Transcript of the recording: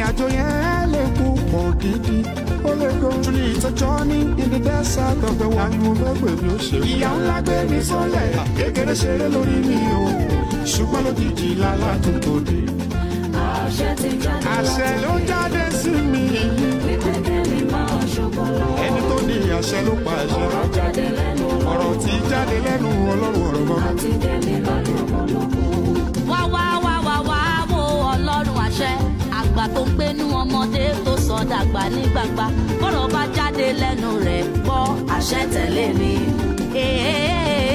àjò yẹn lè kú pọ̀ gidi ó lè go truly it's a journey in the desert of the world. mo fẹ́ pè mí ó ṣe. ìyá ńlá gbé mi sọ́lẹ̀ kékeré ṣeré lórí mi o ṣùgbọ́n lójijì lálá tó tó dé. àṣẹ ti jáde àṣẹ ló jáde sí mi wípé kẹ́mi máa ṣubú lọ. ẹni tó ní àṣẹ ló pa àṣẹ. ọ̀rọ̀ jáde lẹ́nu ọ̀rọ̀ tí jáde lẹ́nu ọlọ́run ọ̀rọ̀ mọ́. àti kẹ́mi lọ́dún ọmọlọ́kùn. wá wá wá wá wá wo ọlọ́run àṣẹ àgbà tó ń gbénú ọmọdé tó sọ dàgbà ní gbangba bọ́rọ̀ bá jáde lẹ́nu rẹ̀ gbọ́ àṣẹ tẹ̀lé mi. Èè